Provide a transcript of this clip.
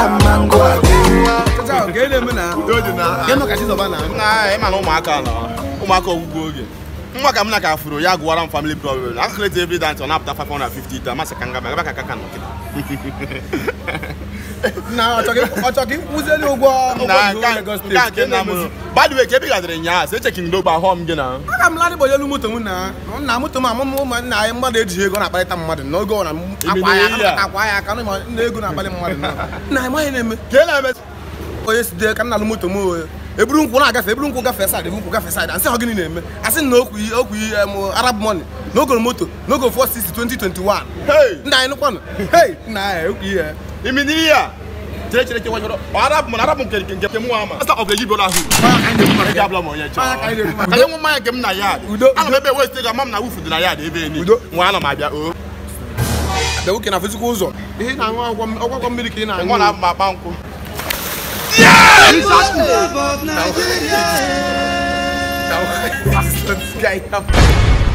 na mmango na ịma na ụmụaka nọ ụmụaka ọgwụgwụ oge nwa ka m na ka furu ya gụwara m family problem aka kleti every dance ọ na-apụta 550 ite amasị ka nga ebe ka kaka nọ kịta na ọ chọrọ ka ịkwụzieli ụgwọ na nke a nke nna m badwe ka ebe gadịrị nyaa sị echekin ndo gba họm gị na aga m ladị gbanyelu moto m na nna moto m amụmụ ụmụ nna anyị mmadụ ejighị ego na-akparịta mmadụ n'oge ọ na akwa ya Emere ihe a. aka akwa ya aka na nna ego na-akparị mmadụ na nna anyị maghị na-eme ka ị na-eme onye si dee ka nna alụ moto m oye eburu nkwụ na-agafe eburu nkwụ gafee saịdị eburu nkwụ gafee saịdị asị ha gịnị na-eme asị na okwu iyi okwu iyi em, arab money n'ogo moto n'ogo 460 2021 Hey! nna anyị nụkwanụ hei nna anyị okwu ihe imi n'ihe a chere chere chere wachọrọ arabụ m na arabụ nke nke nke mụ ama asa ọ ga-eji bịara ahụ ị ga-abụla m onye chọọ Mmanya ka anyị na-ekwu maka- ka nye nwe mmanya nke m na ya Udo. ana m ebe west ga ama m na wufu dị na ya dị ebe eni Udo. nwa ana m abịa o bịa nwoke na fezikwa ụzọ ihe ị na-aṅụ ọgwọ ọgwụgwọ mmiri ka ị na-aṅụ nwa na-abụ m akpa nkwụ love of Nigeria. This guy